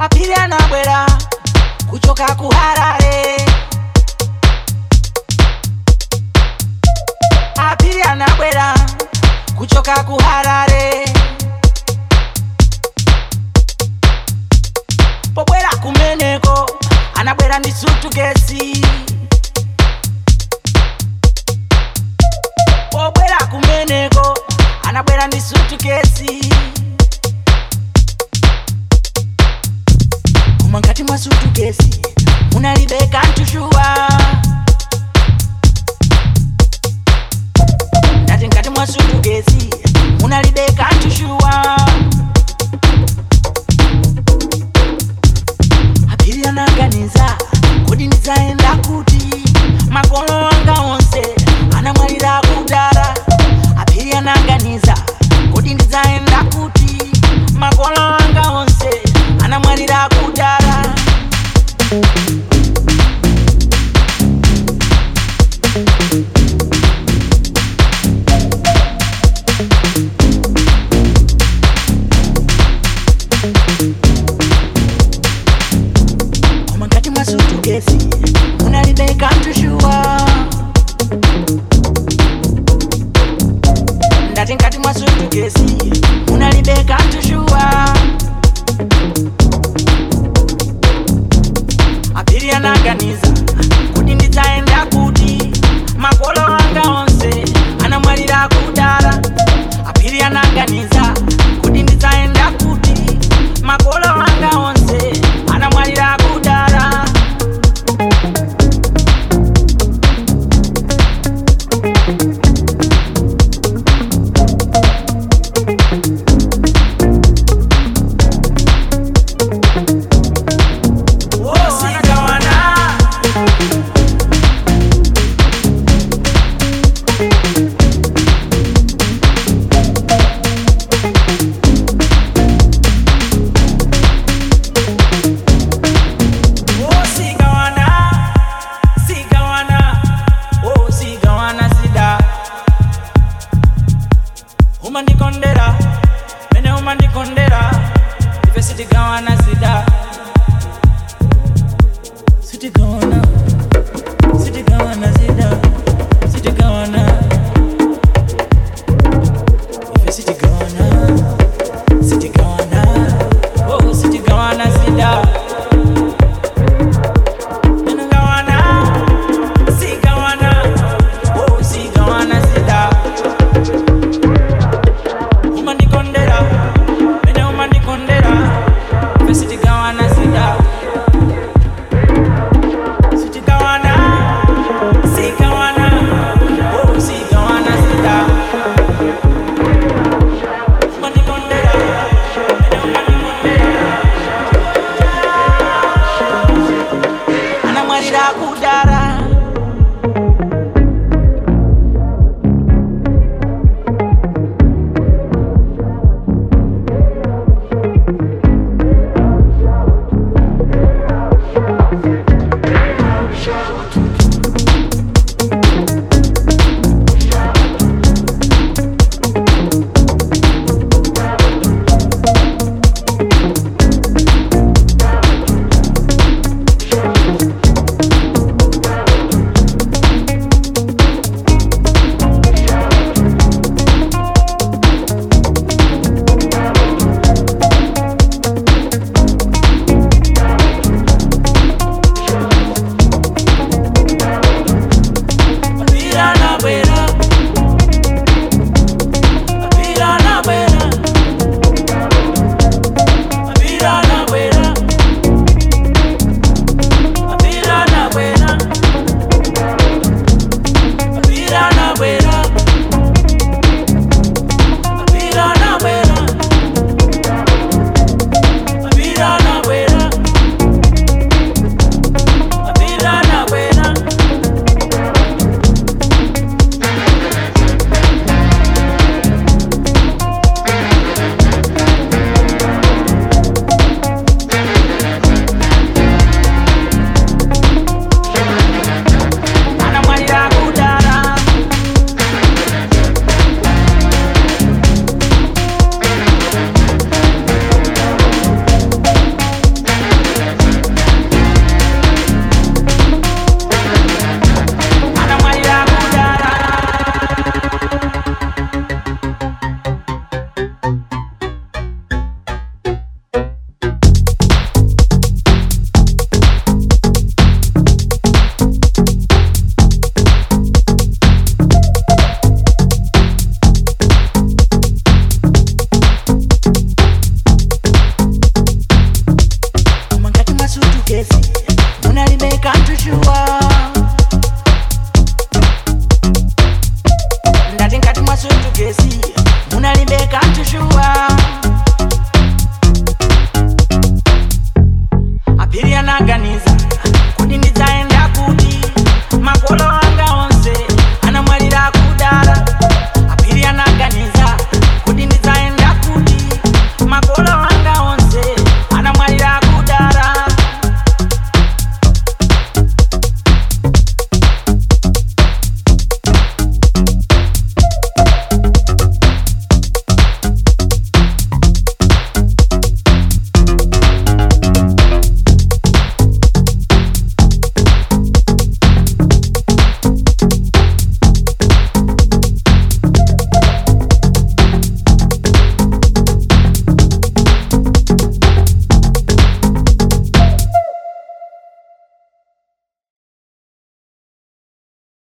apiri anabwera kuchoka kuharare apiri anabwera kuchoka kuharare pobwera kumeneko anabwera ndi sutukesi pobwera kumeneko anabwera ndi sutukesi koma ngati mwa sutukesi munalibe kantushuwa ndati ngati mwa sutukesi munalibe kantushuwa apiri anaganiza kodi ndidzaenda kuti makolo anga onse anamwalira kudara apiri anaganiza kodi ndidzaenda kuti makolo anga onse anamwalira kudara koma ngati mwa sutukesi munalibe kantushuwa ndati ngati mwa sutukesi munalibe kantushuwa apiri anaganiza kuti ndidzaenda kuti makolo anga onse anamwalira kudara apiri anaganiza kuti ndidzaenda kuti makolo anga onse anamwalira kudara Wosikawana. Oh, sigawana, sigawana, oh, sigawana sida. Umandikondera, mene umandikondera, ife sitigawana sida.